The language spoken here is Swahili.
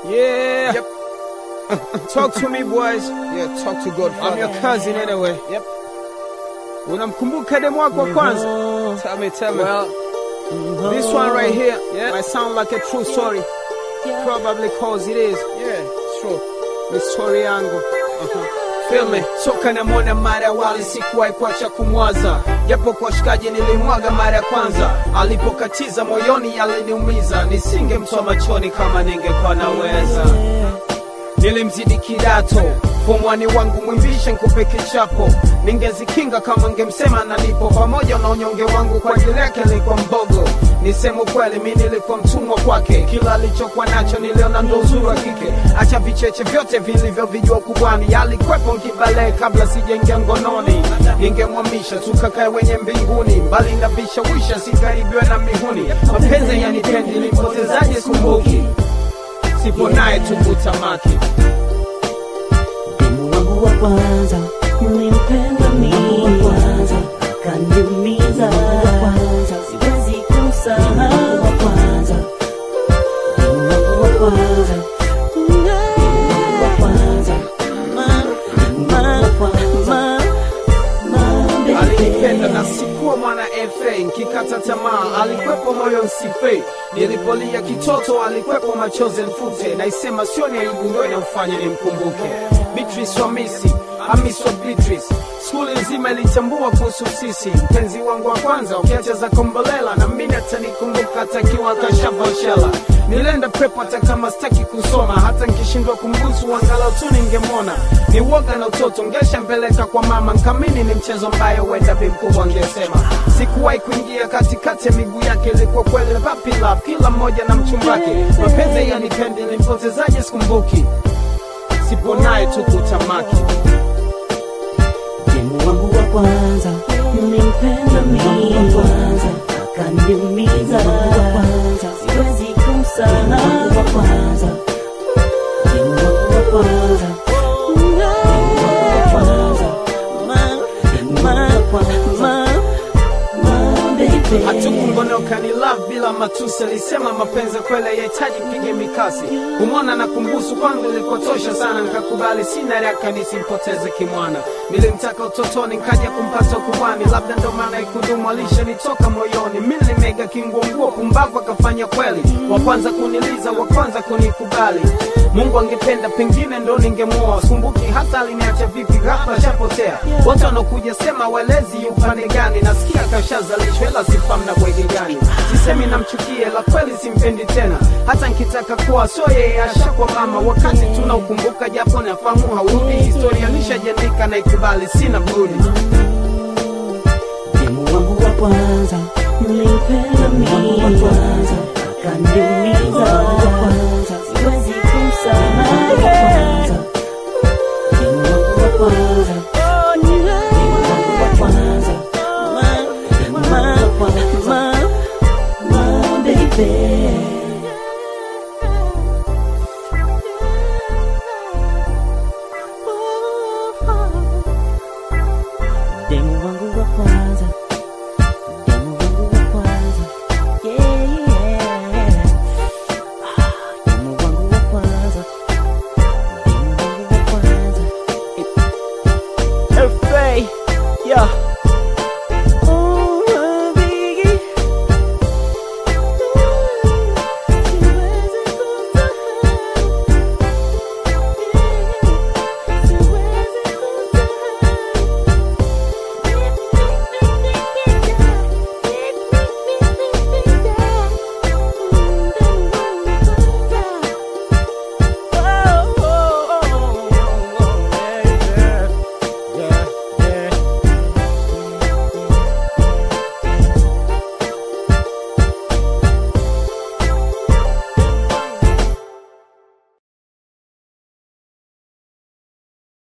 Yeah. Yep. Talk to me boys. Yeah, talk to God, I'm your Father. cousin anyway. Yep. Unamkumbuka demu wako wa kwanza? Tell me, tell me. Well, this one right here Yeah. might sound like a true story. Probably cause it is. yeah, sure. Ni story yangu. Feel me? Soka na mwana mara ya wali sikuwahi kuacha kumwaza, japo kwa shikaji nilimwaga mara ya kwanza. Alipokatiza moyoni aliniumiza, nisingemtoa machoni kama ningekuwa naweza. Nilimzidi kidato pomwani wangu mwimbishe nkupe kichapo, ningezikinga kama ngemsema na nipo pamoja na unyonge wangu, kwa ajili yake nilikuwa mbogo. Niseme ukweli, mi nilikuwa mtumwa kwake, kila alichokuwa nacho niliona ndo uzuri wa kike. Acha vicheche vyote vilivyovijua kubwani, alikwepo nkibale kabla sijaingia ngononi. Ningemwamisha tukakae wenye mbinguni, mbali na vishawisha, sikaribiwe na mihuni. Mapenzi yanipendi, nilipotezaje sikumbuki, sipo naye tukutamaki Demu wangu wa kwanza nilimpenda mimi wa kwanza akaniumiza wa kwanza siwezi kumsahau wa kwanza Demu wangu wa kwanza Demu wangu wa kwanza ma ma ma ma alinipenda na sikuwa mwana FA, nkikata tamaa alikwepo moyo nsife, nilipolia kitoto alikwepo machozi nfute, naisema sio ni aibu ndo inamfanya nimkumbuke. Beatrice wa Misi Amis wa Beatrice, skuli nzima ilitambua kuhusu sisi, mpenzi wangu wa kwanza, ukiacha za kombolela na mimi atanikumbuka atakiwa kashavoshela Nilienda prepo hata kama sitaki kusoma, hata nkishindwa kumbusu angalau tu ningemwona. Ni woga na utoto, ngeshambeleka kwa mama, nkamini ni mchezo ambayo wenda bi mkubwa angesema. Sikuwahi kuingia katikati ya miguu yake, ilikuwa kweli papi love, kila mmoja na mchumbake. Mapenzi yanipendi, nimpotezaje sikumbuki, sipo naye tu kutamaki. Demu wangu wa kwanza nilimpenda mimi wa kwanza akaniumiza wa kwanza siwezi kumsahau wa kwanza Demu wangu wa kwanza Demu wangu wa kwanza ma ma ma ma baby hatukungonoka ni love bila matusi alisema mapenzi kweli yahitaji pige mikasi kumwona na kumbusu kwangu ilikotosha sana nikakubali sina raka nisimpoteze kimwana nilimtaka utotoni nkaja kumpata kubwani labda ndo maana ikudumu alishanitoka moyoni mi nilimega kinguonguo pumbavu akafanya kweli wa kwanza kuniliza wa kwanza kunikubali mungu angependa pengine ndo ningemuoa skumbuki hata aliniacha vipi ghafla shapotea wote wanaokuja sema welezi upande gani nasikia kashazalishwa ila sifamu na bwege gani sisemi namchukie la kweli simpendi tena hata nkitaka kuwa so yeye ashakwa mama wakati tunaukumbuka japo nafahamu haurudi historia nishajandika na ikubali sina budi Demu wangu wa kwanza nilimpenda mimi wa kwanza akaniumiza